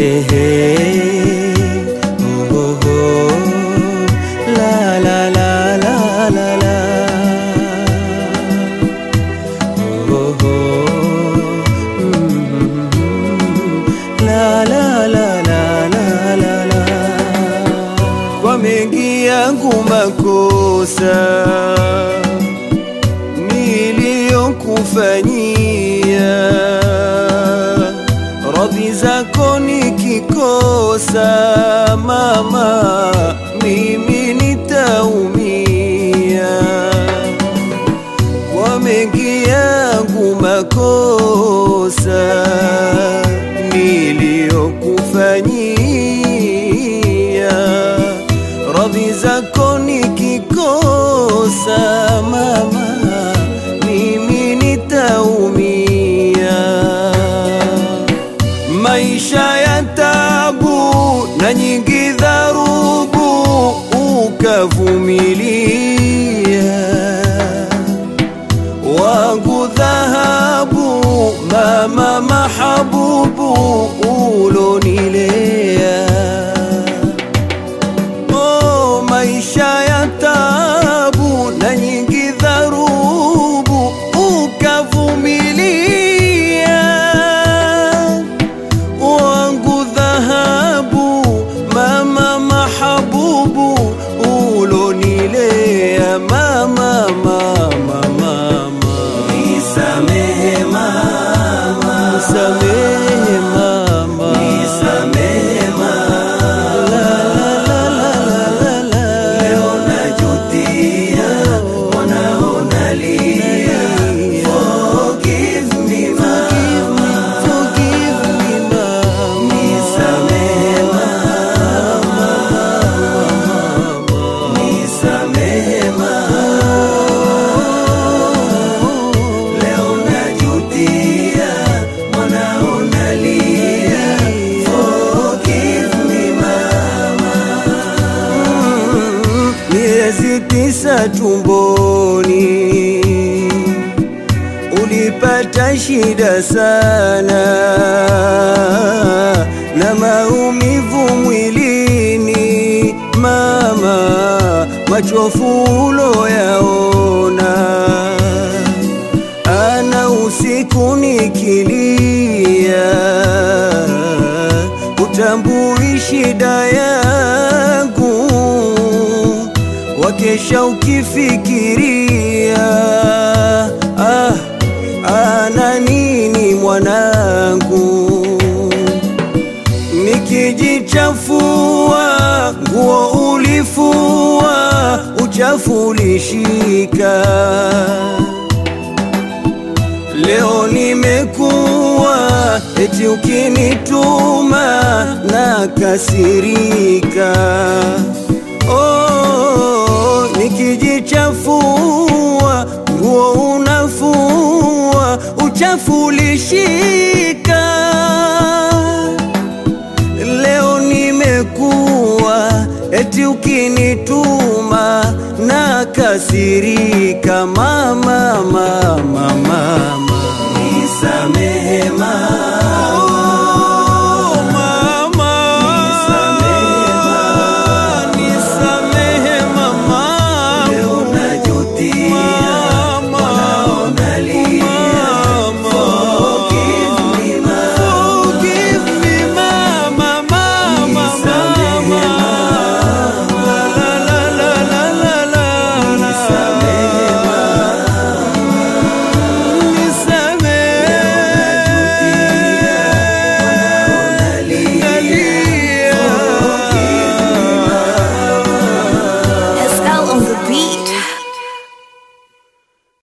Ehehe, oh, oh, oh. La, la, la, la, la, la. Oh, oh, mm, la, la, la, la, la, la, la. Kwa mengi yangu makosa niliyokufanyia, radhi zako nikikosa, mama, mimi nitaumia kwa mengi yangu makosa niliyokufanyia, radhi zako nikikosa, mama, mimi nitaumia. Maisha ya tabu na nyingi dharubu ukavumilia wangu dhahabu, mama mahabubu ulonilea. Oh, maisha ya tabu na nyingi dharubu ukavumilia wangu dhahabu, mama mahabubu ulonilea, mama mama mama, nisamehe mama, nisamehe mama, nisamehe mama, la la la la la la, leo najutia, wanaona lia, forgive me mama, forgive me mama, nisamehe mama, nisamehe mama, leo najutia, wanaona lia, forgive me mama. Miezi tisa tumboni ulipata shida sana na maumivu mwilini, mama, machofu uloyaona ana usiku nikilia, utambui shida yangu, wakesha ukifikiria ah, ana nini mwanangu nikijichafua nguo ulifua, uchafu ulishika. Leo nimekuwa eti ukinituma na kasirika. Oh, nikijichafua nguo unafua, uchafu ulishika leo nimekuwa eti ukinituma na kasirika, mama mama mama